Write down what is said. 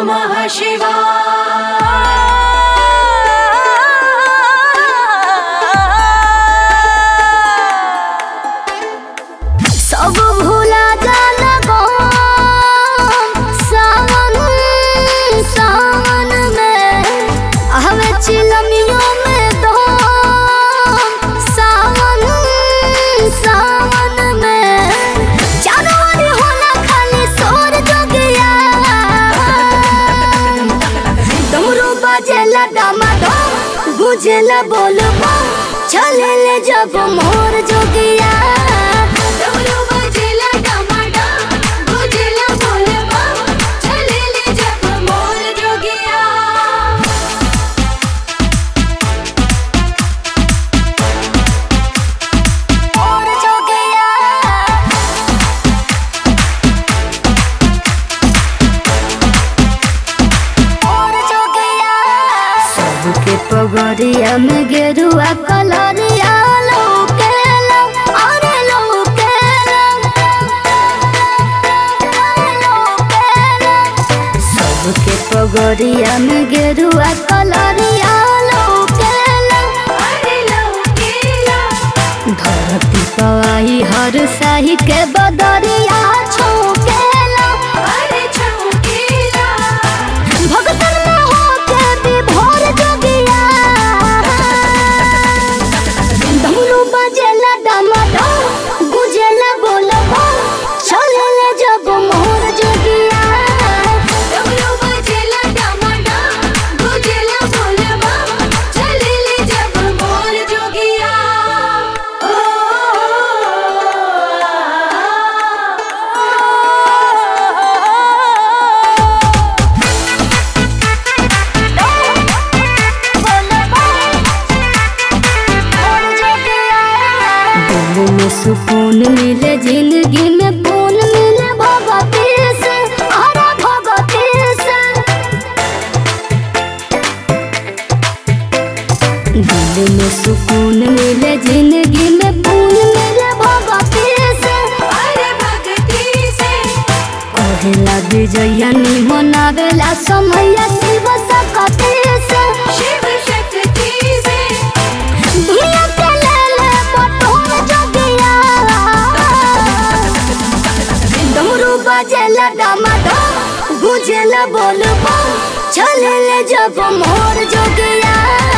नमः शिवाय सब भूला जाला गम सावन सावन में हवे चिलमियों में दम सावन सावन में चारों ओर होला खाली शोर जोगिया डमरू बजेला डमाडम गुजेला बोलबो चलेले जब मोर जोगिया डमरू बजेला डमाडम, गुजेला बोलबा, चलेले जब मोर जोगिया। मोर जोगिया मोर जोगिया सबके पगड़िया में गेरुआ कलरिया लौकेला अरे लौकेला अरे लौकेला सबके पगड़िया में गेरुआ कलरिया लौकेला अरे लौकेला, धरती पवाई हर साही के बदरिया छौकेला अरे छौकेला, भगतन में होके विभोर जोगिया डमरू बजेला डमाडम गुजेला बोलबो चलेले जब मोर जोगिया डमरू बजेला डमाडम, गुजेला बोलबा, चलेले जब मोर जोगिया। ओ, दिल में सुकून मिले जिंदगी में पून मिले भगवती से हरा भगवती से दिल में सुकून मिले जिंदगी में पून मिले भगवती से अरे भक्ति से कहेला विजया मनावेला समैया शिव सकती से शिव शक्ति से दुनिया के लेले बटोर जोगिया डमरू बजेला डमाडम गुजेला बोलबो चलेले जब मोर जोगिया